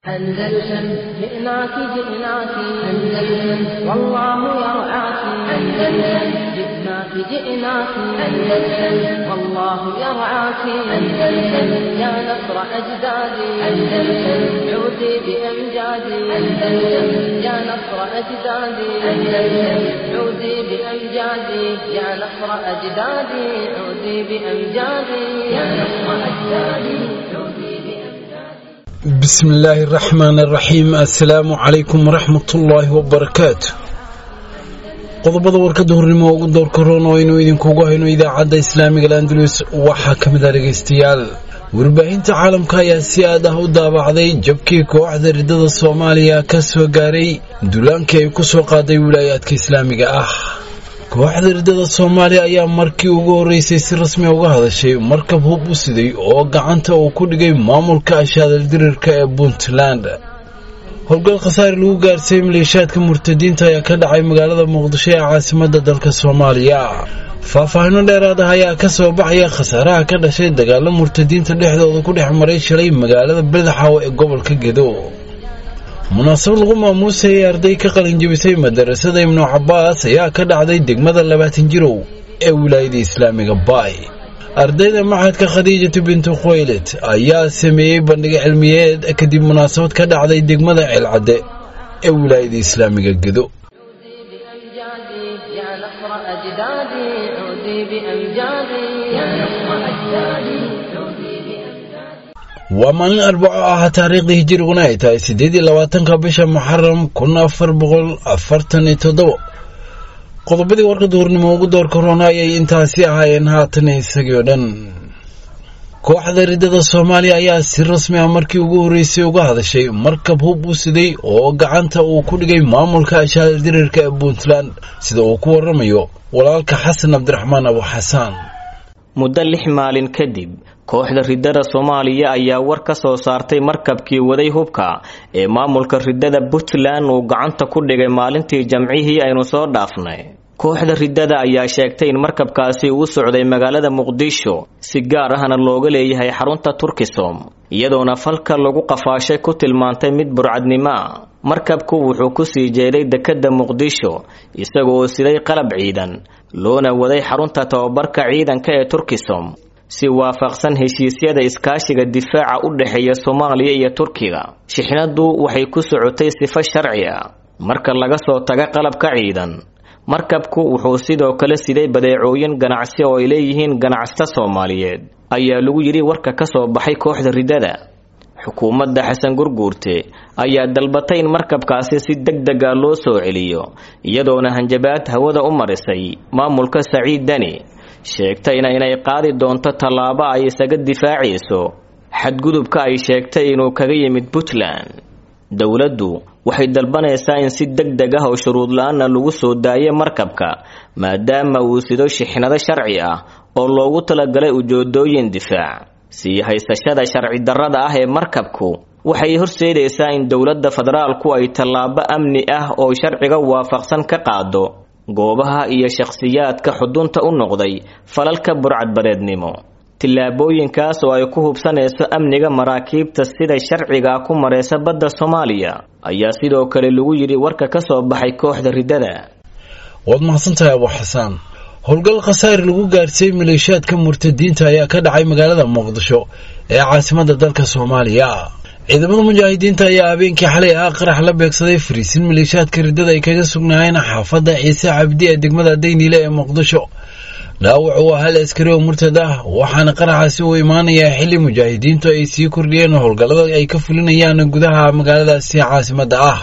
أندلسن جئناك جئناك أندلسن والله يرعاك أندلسن جئناك جئناك أندلسن والله يرعاك أندلسن يا نصر أجدادي أندلسن عودي بأمجادي أندلسن يا نصر أجدادي أندلسن عودي بأمجادي يا نصر أجدادي عودي بأمجادي يا نصر أجدادي عودي بأمجادي بسم الله الرحمن الرحيم السلام عليكم ورحمة الله وبركاته qodobada warkada hornimo ugu doorka roon oo aynu idinkugu hayno idaacadda islaamiga landalus waxaa ka mid ah dhegaystayaal warbaahinta caalamka ayaa si aad ah u daabacday jabkii kooxda riddada soomaaliya ka soo gaaray duulaankii ay ku soo qaaday wilaayaadka islaamiga ah kooxda riddada soomaaliya ayaa markii ugu horreysay si rasmi uga hadashay markab hub u siday oo gacanta uu ku dhigay maamulka ashaadaldirirka ee puntland howlgal khasaare lagu gaarsiiyey maleeshaadka murtadiinta ayaa ka dhacay magaalada muqdisho ee caasimadda dalka soomaaliya faahfaahino dheeraad ah ayaa ka soo baxaya khasaaraha ka dhashay dagaalo murtadiinta dhexdooda ku dhex maray shalay magaalada beledxaawo ee gobolka gedo munaasabad lagu maamuusayay arday ka qalinjabisay madarasada ibnu cabaas ayaa ka dhacday degmada labaatan jirow ee wilaayada islaamiga baay ardayda maxadka khadiijatu bintu khuwaylid ayaa sameeyey bandhiga cilmiyeed kadib munaasabad ka dhacday degmada ceelcadde ee wilaayada islaamiga gedo عودي بأمجادي يا نصر أجدادي عودي بأمجادي يا نصر أجدادي عودي بأمجادي waa maalin arbaco ah taariikhdii hijiriguna ay tahay siddeed iyo labaatanka bisha muxaram kun afar boqol afartan iyo toddobo qodobadii warka duhurnimo ugu doorka roona ayay intaasi ahaayeen haatan isagii oo dhan kooxda riddada soomaaliya ayaa si rasmi ah markii ugu horreysay uga hadashay markab hub u siday oo gacanta uu ku dhigay maamulka ashaaldirirka ee puntland sida uu ku waramayo walaalka xasan cabdiraxmaan abu xasaan muddo lix maalin kadib kooxda riddada soomaaliya ayaa war ka soo saartay markabkii waday hubka ee maamulka riddada puntland uu gacanta ku dhigay maalintii jamcihii aynu soo dhaafnay kooxda riddada ayaa sheegtay in markabkaasi uu socday magaalada muqdisho si gaar ahna looga leeyahay xarunta turkisom iyadoona falka lagu qafaashay ku tilmaantay mid burcadnimoa markabku wuxuu ku sii jeeday dekedda muqdisho isagoo siday qalab ciidan loona waday xarunta tababarka ciidanka ee turkisom si waafaqsan heshiisyada iskaashiga difaaca u dhexeeya soomaaliya iyo turkiga shixnadu waxay ku socotay sifo sharci ah marka laga soo taga qalabka ciidan markabku wuxuu sidoo kale siday badeecooyin ganacsi oo ay leeyihiin ganacsata soomaaliyeed ayaa lagu yidhi warka ka soo baxay kooxda riddada xukuumadda xasan gurguurte ayaa dalbatay in markabkaasi si deg dega loo soo celiyo iyadoona hanjabaad hawada u marisay maamulka saciid deni sheegtayna inay qaadi doonto tallaabo ay isaga difaacayso xadgudubka ay sheegtay inuu kaga yimid puntland dowladdu waxay dalbanaysaa in si deg deg ah oo shuruud la-aanna lagu soo daayo markabka maadaama uu sido shixnado sharci ah oo loogu talagalay ujeedooyin difaac sii haysashada sharci darrada ah ee markabku waxay horseedaysaa in dowladda federaalku ay tallaabo amni ah oo sharciga waafaqsan ka qaado goobaha iyo shakhsiyaadka xudunta u noqday falalka burcadbadeednimo tillaabooyinkaas oo ay ku hubsanayso amniga maraakiibta sida sharciga ku maraysa badda soomaaliya ayaa sidoo kale lagu yidhi warka ka soo baxay kooxda riddada waad mahadsantahay abu xasaan howlgal khasaare lagu gaarsiiyey maleeshaadka murtadiinta ayaa ka dhacay magaalada muqdisho ee caasimadda dalka soomaaliya ciidamada mujaahidiinta ayaa habeenkii xalay ah qarax la beegsaday fariisin maleeshaadka riddada ay kaga sugnaayeen xaafadda ciise cabdi ee degmada dayniile ee muqdisho dhaawac waa hal askari oo murtad ah waxaana qaraxaasi uu imaanayaa xilli mujaahidiintu ay sii kordhiyeen howlgallada ay ka fulinayaan gudaha magaaladaasi caasimadda ah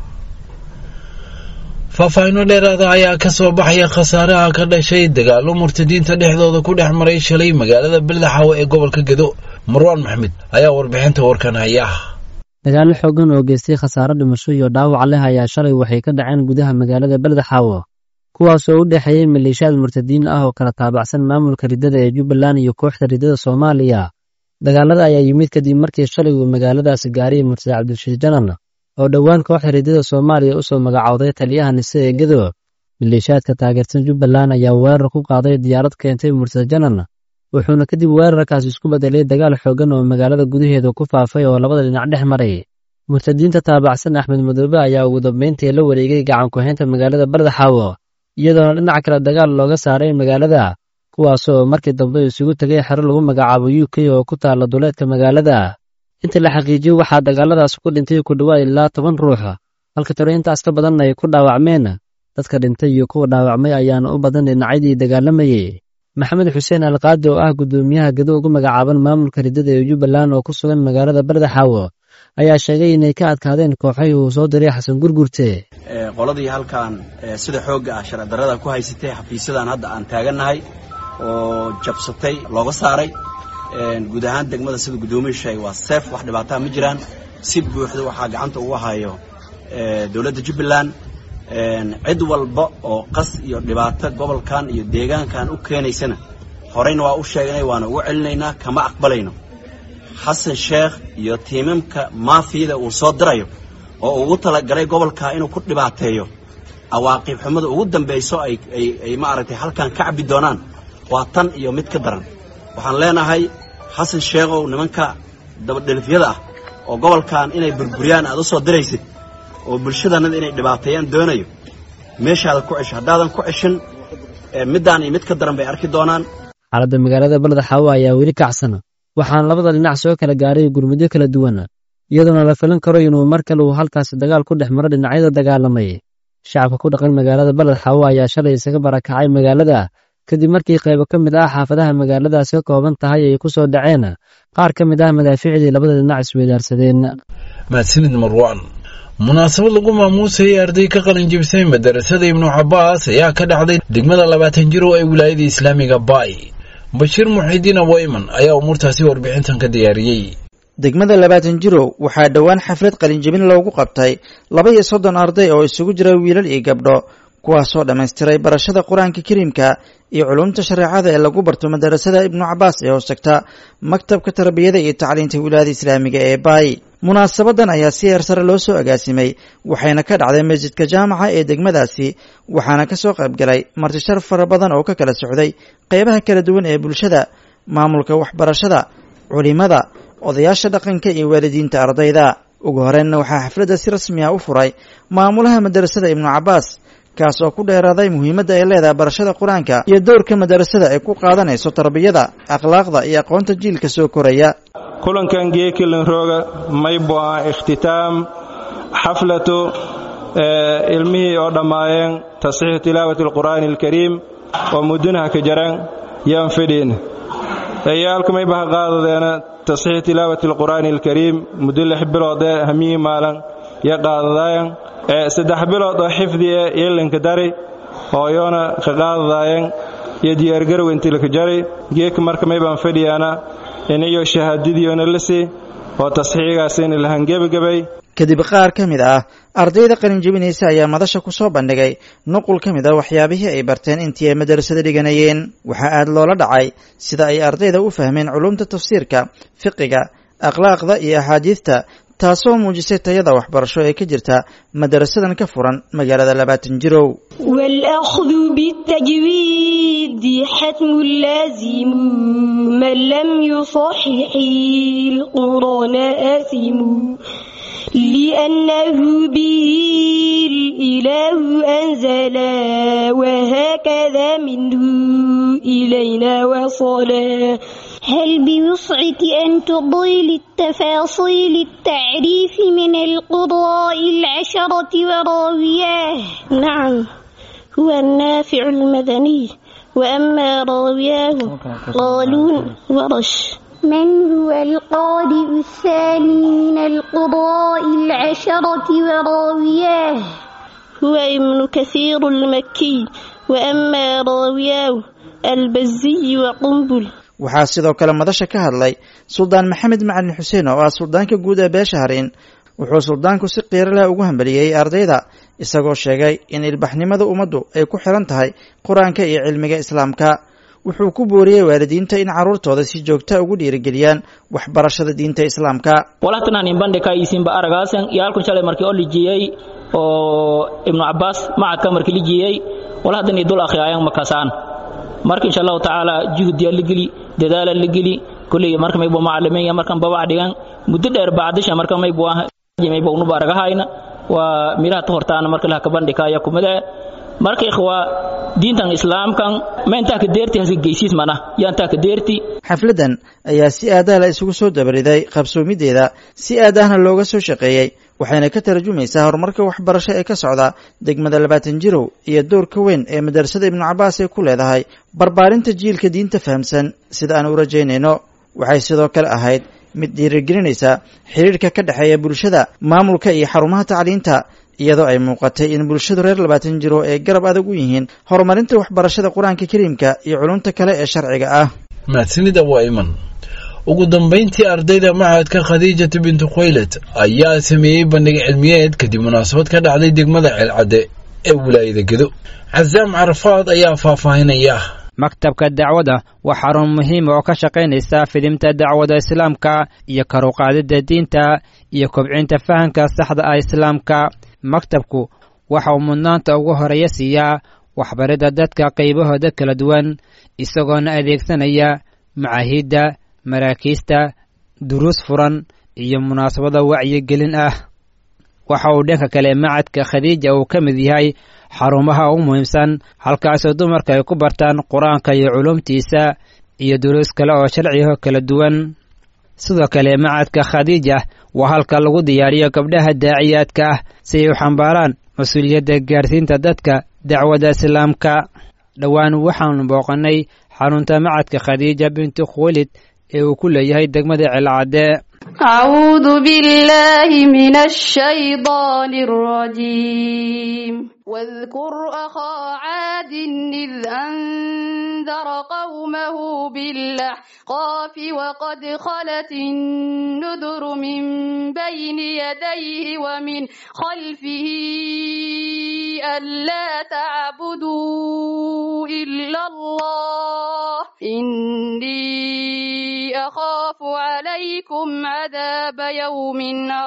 faahfaahino dheeraada ayaa ka soo baxaya khasaaraha ka dhashay dagaalo murtadiinta dhexdooda ku dhex maray shalay magaalada beledxaawo ee gobolka gedo marwaan maxmed ayaa warbixinta warkan haya dagaallo xooggan oo geystay khasaaro dhimasho iyo dhaawac leh ayaa shalay waxay ka dhaceen gudaha magaalada beledxaawo kuwaasoo u dhexeeyey maleeshiyaad murtadiin ah oo kala taabacsan maamulka riddada ee jubbaland iyo kooxda riddada soomaaliya dagaalada ayaa yimid kadib markii shalay uu magaaladaasi gaariyay murtade cabdishiid janan oo dhowaan kooxda riddada soomaaliya u soo magacowday taliyaha nise ee gedo maleeshiyaadka taageersan jubbaland ayaa weerar ku qaaday diyaarad keentay murtade janan wuxuuna kadib weerarkaas isku bedelay dagaal xooggan oo magaalada gudaheeda ku faafay oo labada dhinac dhex maray murtadiinta taabacsan axmed madoobe ayaa ugu dambeyntii la wareegay gacan ku-haynta magaalada bardaxaawo iyadoona dhinac kale dagaal looga saaray magaalada kuwaasoo markii dambe isugu tegay xero lagu magacaabo u k oo ku taalla duleedka magaalada inta la xaqiijiyo waxaa dagaaladaas ku dhintay ku dhowaad ilaa toban ruux halka tiro intaas ka badan ay ku dhaawacmeen dadka dhintay iyo kuwa dhaawacmay ayaana u badan dhinacyadii dagaalamayey maxamed xuseen alqaadi oo ah guddoomiyaha gedo ugu magacaaban maamulka riddada ee jubbaland oo ku sugan magaalada bardaxaawo ayaa sheegay inay ka adkaadeen kooxahii uu soo diray xasan gurgurte qoladii halkan sida xoogga ah sharcidarrada ku haysatay xafiisyadan hadda aan taagannahay oo jabsatay looga saaray guud ahaan degmada sida guddoomiyu sheegay waa seef wax dhibaataa ma jiraan si buuxda waxaa gacanta ugu hayo dowladda jubbaland cid walba oo qas iyo dhibaato gobolkan iyo deegaankan u keenaysana horeyna waa u sheegnay waana ugu celinaynaa kama aqbalayno xasan sheekh iyo tiimamka maafiyada uu soo dirayo oo ugu talagalay gobolka inuu ku dhibaateeyo cawaaqib xumada ugu dambayso ay maaragtay halkan ka cabbi doonaan waa tan iyo mid ka daran waxaan leenahay xasan sheekhow nimanka dabadhelifyada ah oo gobolkan inay burburiyaan aad u soo diraysid oo bulshadanada inay dhibaateeyaan doonayo meeshaada ku cesho haddaadan ku ceshin middaan iyo mid ka daran bay arki doonaan xaaladda magaalada bardaxaawo ayaa weli kacsan waxaana labada dhinac soo kala gaaray gurmudyo kala duwan iyadoona la filan karo inuu mar kale uu halkaasi dagaal ku dhex maro dhinacyada dagaalamay shacabka ku dhaqan magaalada bardaxaawo ayaa shalay isaga barakacay magaalada kadib markii qaybo ka mid ah xaafadaha magaaladaas ka kooban tahay ay ku soo dhaceen qaar ka mid ah madaafiicdii labada dhinac isweydaarsadeen mahadsanid marwaan munaasabad lagu maamuusayay arday ka qalin jibisay madarasada ibnu cabaas ayaa ka dhacday degmada labaatan jir oo ay wilaayada islaamiga baay bashiir muxidiin aboyman ayaa umuurtaasi warbixintan ka diyaariyey degmada labaatan jirow waxaa dhowaan xaflad qalinjebin loogu qabtay laba iyo soddon arday oo isugu jira wiilal iyo gabdho kuwaasoo dhammaystiray barashada qur-aanka kariimka iyo culumta shareecada ee lagu barto madarasada ibnu cabaas ee hoostagta maktabka tarbiyada iyo tacliinta wilaayada islaamiga ee baay munaasabadan ayaa si heer sare loo soo agaasimay waxayna ka dhacday masjidka jaamaca ee degmadaasi waxaana ka soo qaybgalay martishar fara badan oo ka kala socday qeybaha kala duwan ee bulshada maamulka waxbarashada culimada odayaasha dhaqanka iyo waalidiinta ardayda ugu horreynna waxaa xafladda si rasmi ah u furay maamulaha madarasada ibnu cabaas kaas oo ku dheeraaday muhiimadda ay leedahay barashada qur-aanka iyo dowrka madarasada ay ku qaadanayso tarbiyada akhlaaqda iyo aqoonta jiilka soo koraya kulankan geekilin rooga maybo ah ikhtitaam xaflatu ilmihii oo dhammaayeen tasxiixu tilaawati alqur'aani alkariim oo muddunaha ka jaran yaan fidhiin eyaalku mayba ha qaadadeena tasxiixu tilaawati alqur'aani alkariim muddo lix biloodee hamiyii maalan ya qaadadaayan saddex bilood oo xifdiye yeelanka dari hooyoona ka qaadadaayan iyo diyaargarow intilaka jari geeka marka maybaan fadhiyaana iniyo shahaadadiyoona lasi oo tasxiixigaasina lahan gebagabay kadib qaar ka mid ah ardayda qalinjebinaysa ayaa madasha ku soo bandhigay nuqul ka mid ah waxyaabihii ay barteen intii ay madarasada dhiganayeen waxaa aad loola dhacay sida ay ardayda u fahmeen culumta tafsiirka fiqiga akhlaaqda iyo axaadiidta taasoo muujisay tayada waxbarasho ee ka jirta madarasadan ka furan magaalada labaatan jirow والأخذ بالتجويد حتم لازم من لم يصحح القرآن آثم لأنه به الإله أنزل وهكذا منه إلينا وصلا هل بوسعك أن تضيل التفاصيل التعريف من القضاء العشرة وراوياه نعم هو النافع المدني وأما راوياه قالون ورش من هو القارئ الثاني من القضاء العشرة وراوياه هو ابن كثير المكي وأما راوياه البزي وقنبل waxaa sidoo kale madasha ka hadlay suldaan maxamed macalin xuseen oo ah suldaanka guud ee beesha harin wuxuu suldaanku si qiiro leh ugu hambaliyey ardayda isagoo sheegay in ilbaxnimada ummaddu ay ku xiran tahay qur-aanka iyo cilmiga islaamka wuxuu ku booriyey waalidiinta in carruurtooda si joogta ugu dhiirigeliyaan waxbarashada diinta islaamka walahtanaanin bandhika isinba aragaasan iyo halkun shalay markii oo lijiyey oo ibnu cabbaas macadka markii lijiyey walahdan dul akhriyaayan makasaan marka insha allahu tacaala juhdiya la geli dadaala la geli kulley marka maybu macalimiin markan babac dhigan muddo dheer bacdisha marka maybu ah jimayba unuba aragahayna waa milaha ta hortaana marka laha kabandhikaya kumada marka ikhwa diintan islaamkan ma intaa ka deerti haska geysiis mana yaa intaa ka deerti xafladdan ayaa si aadaha la isugu soo dabariday qabsoomideeda si aadahna looga soo shaqeeyey waxayna ka tarjumaysaa horumarka waxbarasho ee ka socda degmada labaatan jirow iyo doorka weyn ee madrasada ibnu cabbaas ay ku leedahay barbaarinta jiilka diinta fahamsan sida aan u rajaynayno waxay sidoo kale ahayd mid dhiirigelinaysa xidhiirka ka dhexeeya bulshada maamulka iyo xarumaha tacliinta iyadoo ay muuqatay in bulshadu reer labaatan jiro ay garab adag u yihiin horumarinta waxbarashada qur-aanka kariimka iyo culumta kale ee sharciga ah mahadsanida waa iman ugu dambayntii ardayda machadka khadiijata bintu khwaylad ayaa sameeyey bandhig cilmiyeed kadib munaasabad ka dhacday degmada ceelcadde ee wilaayada gedo casaam carafaad ayaa faahfaahinaya maktabka dacwada waa xarun muhiima oo ka shaqaynaysa fidimta dacwada islaamka iyo karuqaadida diinta iyo kobcinta fahamka saxda ah islaamka maktabku waxa uu mudnaanta ugu horeeya siiyaa waxbaridda dadka qaybahooda kala duwan isagoona adeegsanaya macaahidda maraakiista duruus furan iyo munaasabada wacyigelin ah waxa uu dhanka kale macadka khadiija uu ka mid yahay xarumaha ugu muhiimsan halkaasoo dumarka ay ku bartaan qur-aanka iyo culumtiisa iyo duruus kale oo sharciho kala duwan sidoo kale macadka khadiija waa halka lagu diyaariyo gabdhaha daaciyaadka ah si ay u xambaaraan mas-uuliyadda gaarsiinta dadka dacwadda islaamka dhowaan waxaanu booqannay xarunta macadka khadiija bintu khuwalid ee uu ku leeyahay degmada celcadde أعوذ بالله من الشيطان الرجيم واذكر أخا عاد إذ أنذر قومه بالأحقاف وقد خلت النذر من بين يديه ومن خلفه ألا تعبدوا إلا الله إني أخاف عليكم عذاب يوم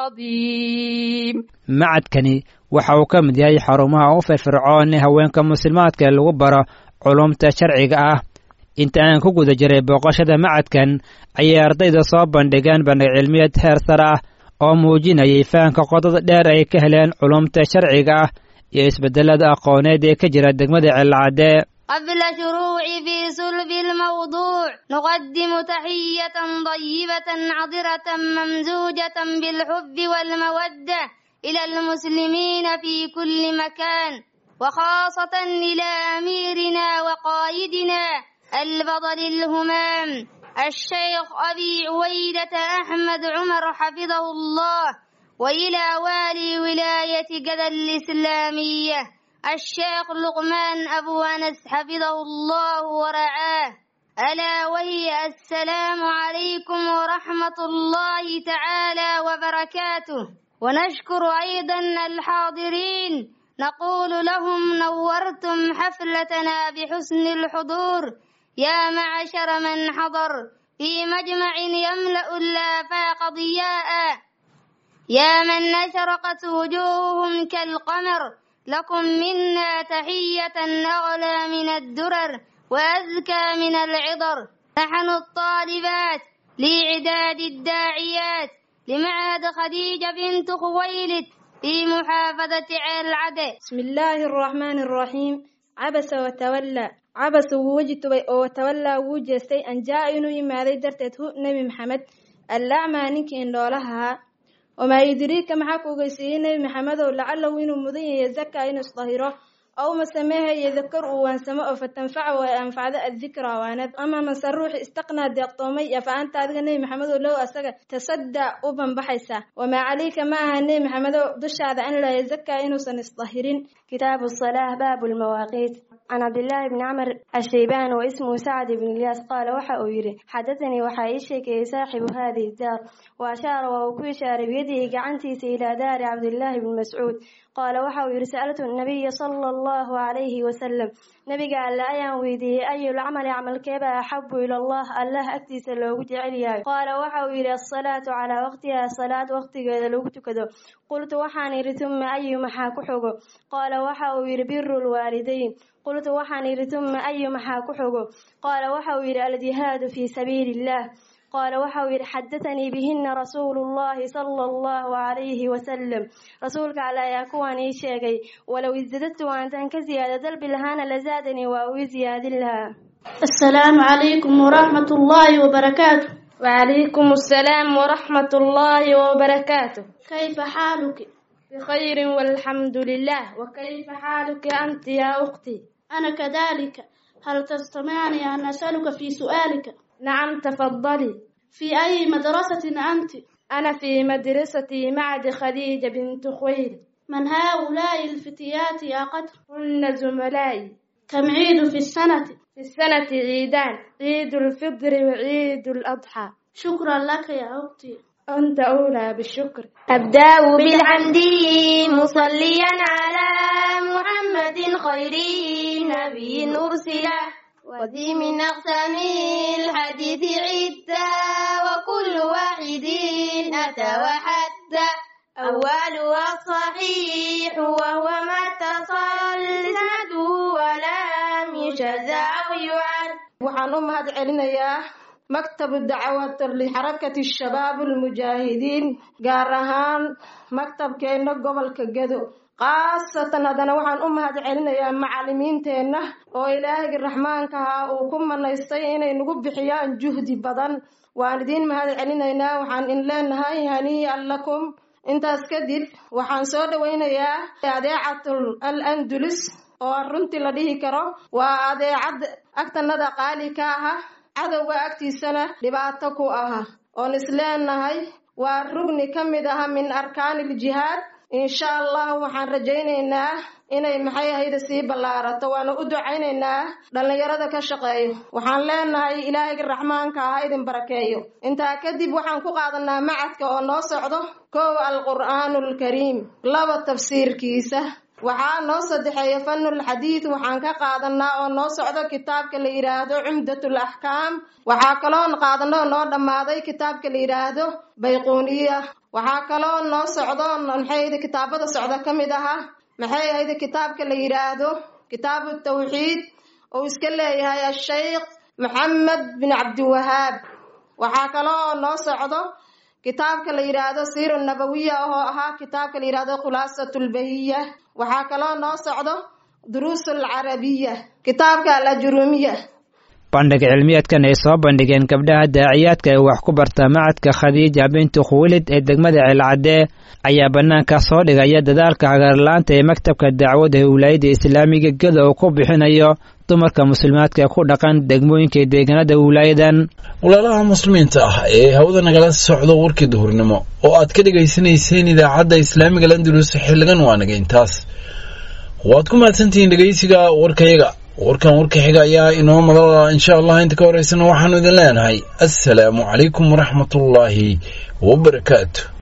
عظيم macadkani waxa uu ka mid yahay xarumaha u firfircoon ee haweenka muslimaadka ee lagu baro culumta sharciga ah inta aan ku guda jiray booqashada macadkan ayay ardayda soo bandhigeen bandhig cilmiyeed heer sare ah oo muujinayay fahamka qodada dheer ay ka heleen culumta sharciga ah iyo isbedelada aqooneed ee ka jira degmada celcadde قبل شروع في صلب الموضوع نقدم تحية طيبة عطرة ممزوجة بالحب والمودة إلى المسلمين في كل مكان وخاصة إلى أميرنا وقائدنا البطل الهمام الشيخ أبي عويدة أحمد عمر حفظه الله وإلى والي ولاية جدة الإسلامية الشيخ لقمان أبو أنس حفظه الله ورعاه ألا وهي السلام عليكم ورحمة الله تعالى وبركاته ونشكر أيضا الحاضرين نقول لهم نورتم حفلتنا بحسن الحضور يا معشر من حضر في مجمع يملأ الآفاق ضياء يا من أشرقت وجوههم كالقمر لكم منا تحية أغلى من الدرر وأزكى من العطر نحن الطالبات لإعداد الداعيات لمعهد خديجة بنت خويلد في محافظة العدل بسم الله الرحمن الرحيم عبس وتولى عبس ووجت وتولى وجستي أن جاء إنه يمادي درتته نبي محمد الأعمى نك إن لها وما يدريك maxaa ku ogeysiiyey nebi maxamedow lacalahu inuu mudan yahay zaka inuu isdahiro aw masameeha yadakar uu waansamo oo fatanfaca ay anfacdo addikra waanad ama mase ruuxi istaqnaa deeqtoomay fa anta adiga nebi maxamedow low asaga tasadda u banbaxaysa wamaa calayka ma aha nebi maxamedow dushaada an laa yazaka inuusan isdahirin كتاب الصلاة باب المواقيت عن عبد الله بن عمر الشيبان واسمه سعد بن الياس قال وحا يري حدثني وحا يشكي صاحب هذه الدار وأشار وهو إشار بيده قعنتيس إلى دار عبد الله بن مسعود قال وحا يري سألت النبي صلى الله عليه وسلم نبي قال لا أيان ويدي أي العمل عمل كيبا أحب إلى الله الله أكتس لو جعليا قال وحا يري الصلاة على وقتها صلاة وقتها لو تكدو قلت وحان يري ثم أي محا كحوغو قال وحا يري بر الوالدين قلت وحان يري ثم أي محا كحوغو قال وحا يري الجهاد في سبيل الله qaala waxa uu yidhi xadathanii bihina rasuulu llahi sala allahu calayhi wasalam rasuulka alle ayaa kuwan ii sheegay walow isdadadtu aantan ka ziyaado dalbi lahaana lazaadanii waa uu i ziyaadin lahaa السلام عليكم ورحمة الله وبركاته وعليكم السلام ورحمة الله وبركاته كيف حالك؟ بخير والحمد لله وكيف حالك أنت يا أختي؟ أنا كذلك هل تستمعني أن أسألك في سؤالك؟ نعم تفضلي في أي مدرسة أنت؟ أنا في مدرسة معد خديجة بنت خويل من هؤلاء الفتيات يا قدر؟ هن زملائي كم عيد في السنة؟ في السنة عيدان عيد الفطر وعيد الأضحى شكرا لك يا أختي أنت أولى بالشكر أبدأ بالحمد مصليا على محمد خير نبي أرسله وذي من أقسام الحديث عدة وكل واحد أتى وحتى أولها الصحيح وهو ما اتصل سنده ولم يشذ أو يعد waxaan u mahad celinayaa maktabu dacwat lixarakati shabaab almujaahidiin gaar ahaan maktabkeenna gobolka gedo khaasatan haddana waxaan u mahad celinayaa macalimiinteenna oo ilaahayga raxmaanka ahaa uu ku manaystay inay nagu bixiyaan juhdi badan waan idiin mahad celinaynaa waxaan in leenahay hanii'an lakum intaas kadib waxaan soo dhowaynayaa adeecatul al andulus oo runtii la dhihi karo waa adeecad agtanada qaali ka aha cadowga agtiisana dhibaato ku aha oon isleenahay waa rugni ka mid aha min arkaaniljihaad insha allah waxaan rajaynaynaa inay maxay ahayda sii ballaarato waana u ducaynaynaa dhallinyarada ka shaqeeyo waxaan leenahay ilaahayga raxmaanka ah idin barakeeyo intaa kadib waxaan ku qaadanaa macadka oo noo socdo kow alqur'aanu alkariim laba tafsiirkiisa waxaa noo saddexeeya fanul xadiid waxaan ka qaadanaa oo noo socdo kitaabka la yidhaahdo cumdatul axkaam waxaa kaloo qaadano noo dhammaaday kitaabka la yidhaahdo bayquuniya waxaa kaloo noo socdo maxay kitaabada socda ka mid aha maxay ahayd kitaabka la yidhaahdo kitaabu tawxiid uu iska leeyahay asheykh maxamed bin cabdiwahaab waxaa kaloo noo socdo kitaabka la yidhaahdo siira nabawiya oo ahaa kitaabka la yidhaahdo khulaasatulbahiya waxaa kaloo noo socdo duruusul carabiya kitaabka alajurumiya bandhig cilmiyeedkan ay soo bandhigeen gabdhaha daaciyaadka ee wax ku barta macadka khadiija bintu khuwilid ee degmada ceelcadee ayaa bannaanka soo dhigaya dadaalka hagaarlaanta ee maktabka dacwadda ee wilaayadda islaamiga geda uu ku bixinayo dumarka muslimaadka ee ku dhaqan degmooyinka deegaanada wilaayadan walaalaha muslimiinta ah ee hawada nagala socdo warkii duhurnimo oo aad ka dhegaysanayseen idaacadda islaamiga landulus xilligan waa naga intaas waad ku mahadsantihiin dhegaysiga warkayaga warkan warka xiga ayaa inoo madala insha allah inta ka horeysana waxaanu idin leenahay assalaamu calaykum waraxmatullaahi wabarakaatu